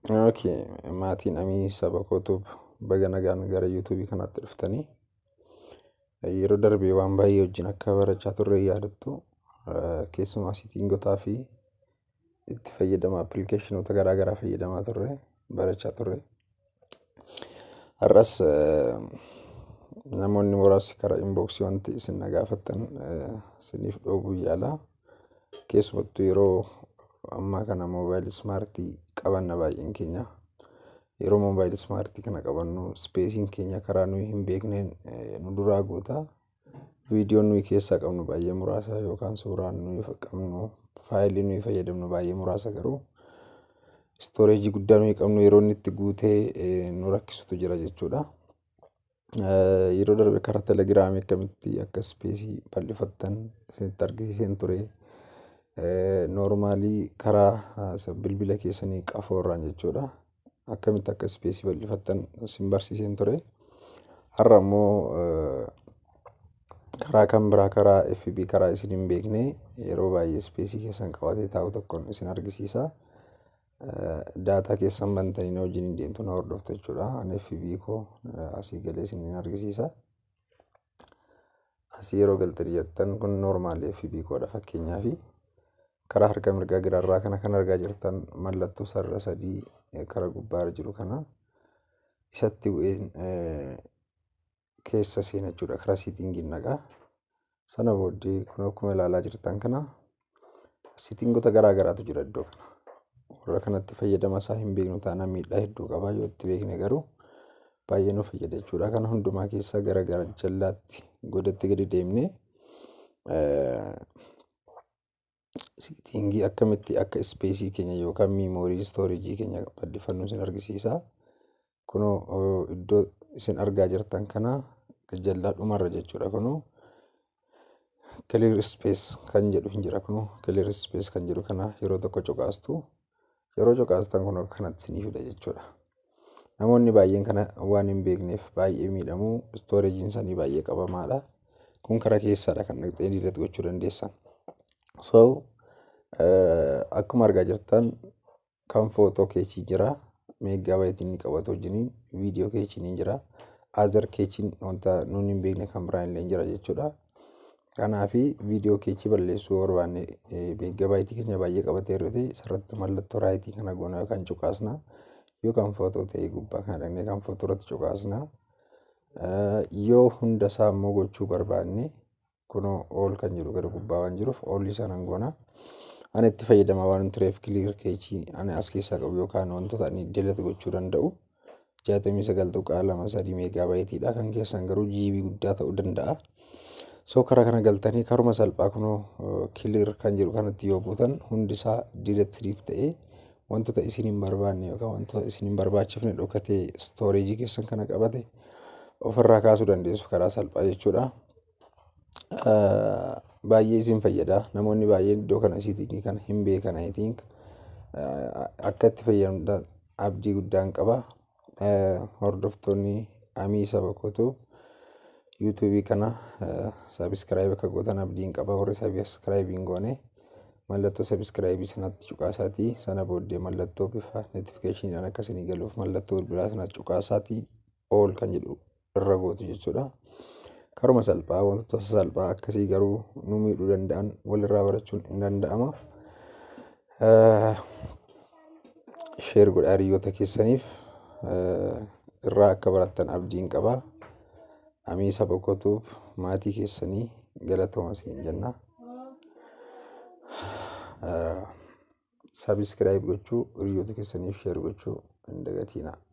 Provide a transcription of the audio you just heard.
Okay, maatiin amii saba kootuuf baga nagaan gara yuutuubii kanaatti dhuftanii yeroo darbee waan baay'ee wajjin akka barachaa turre yaadattu keessumaa siitingotaa fi itti fayyadama appilikeeshinoota garaa garaa fayyadamaa turre barachaa turre. Har'as namoonni muraasni karaa inboksii wanti isin na gaafattan isiniif dhoobuu yaala. Keessumattuu yeroo ammaa kana moobaayilii ismaartii qabanna baay'een keenya. Yeroo moobaayilii ismaartii kana qabannu ispeesiin keenya karaa nuyi hin beekneen nu duraa guuta. Viidiyoon nuyi keessaa qabnu baay'ee muraasa yookaan suuraan nuyi qabnu faayilii nuyi fayyadamnu baay'ee muraasa garuu istooreejii guddaa nuyi qabnu yeroo inni itti guutee nu rakkisutu jira jechuudha. Yeroo darbe karaa telegiraamii akkamitti akka ispeesii bal'ifattan isinitti argisiiseen ture. Noormaalii karaa bilbila keessanii qafoorraan jechuudha. Akkamitti akka ispeesii bal'ifattan isin barsiiseen ture. Har'a immoo karaa kan biraa karaa FB karaa isin hin beekne yeroo baay'ee ispeesii keessan qabatee taa'u tokkon isin argisiisa. Daataa keessan bantanii na wajjin hin deemtu na hordoftu jechuudha. Ani FB koo asii galee isin argisiisa. Asii yeroo galtanii jettan kun noormaali FB koodha fakkeenyaaf. Karaa harka mirgaa giraarraa kana kan argaa jirtan mallattoo sarara sadii karaa gubbaarra jiru kana isatti bu'een keessa seena jechuudha. Karaa siitingiin naqaa. Sana booddee kun akkuma ilaalaa jirtan kana siitingoota garaa garaatu jira iddoo kana. Warra kanatti fayyadama isaa hin beeknu taanaan miidhaa hedduu qaba. Yoo itti beekne garuu baay'ee nu fayyada jechuudha. Kana hundumaa keessaa gara gara jallaatti godatti gadi deemnee siitingii akkamitti akka ispeesii keenya yookaan miimoorii istooreejii keenya bal'ifannu isin argisiisa. Kunoo iddoo isin argaa jirtan kana jallaa dhumarra jechuudha. Kunoo clear space kan jedhu hin jira. Kunoo clear space kan jedhu kana yeroo tokko cuqaastu yeroo cuqaastan kun akka kanatti isinii fida jechuudha. Namoonni baay'een kana waan hin beekneef baay'ee miidhamu. Istooreejiin isaanii baay'ee qabamaadha. Kun karaa keessaadha kan dhaqxee diileet gochuu dandeessan. So akkuma argaa jirtan kan footoo keechii jira. Meeggaabaaytii inni qabatu wajjiniin viidiyoo keechiin hin jira. Azar keechiin wanta nuti hin beekne kan biraan illee jira jechuudha. Kanaafi viidiyoo keechii balleessuu barbaanne meeggaabaaytii keenya baay'ee qabatee jirute isarratti mallattoo raayitii kana goona yookaan cuqaasna. Yookaan footoo ta'ee gubbaa kana dhaqnee kan footoo irratti cuqaasna. Yoo hunda isaa immoo gochuu barbaanne kunoo ool kan jedhu gara gubbaa waan jiruuf oolli isaa nan goona. Ani itti fayyadamaa waan tureef kiliir keechii ani as keessaa qabu yookaan wantoota ani diileet gochuu danda'u. Jaatamii sagal tuqaa lama sadii meeggaabaayitiidha. Kan keessan garuu jiibii guddaa ta'uu danda'a. So karaa kana galtanii karuma salphaa kunoo kiliir kan jedhu kanatti yoo buutan hundi isaa diileet siriif ta'ee wantoota isin hin barbaanne yookaan wantoota isin hin barbaachifne dhokatee istooreejii keessan kana qabate ofirraa kaasuu dandeessu karaa salphaa jechuudha. Baay'ee isin fayyada. Namoonni baay'een iddoo kana siitingii kana hin beekan I think. Akka itti fayyadamtan abdii guddaan qaba. Hordoftoonni amii saba kootuu yuutuubii kana sabiskiraayib akka gootan abdiin qaba. Warri sabiskiraayib hin goone mallattoo sabiskiraayibii sanatti cuqaasaatii sana booddee mallattoo bifa notifikashiiniidhaan akka isinii galuuf mallattoo bilbilaa sanatti cuqaasaatii ool kan jedhu irra gootu jechuudha. Karuma salphaa wantoota sasalphaa akkasii garuu nu miidhuu danda'an walirraa barachuun hin danda'ama. Sheer godhaa hiriyoota keessaniif irraa akka barattan abdiin qaba. Amii saba kootuuf maatii keessanii galatooma isiniin jenna. Sabiskiraayib gochuu hiriyoota keessaniif sheer gochuu hin dagatinaa.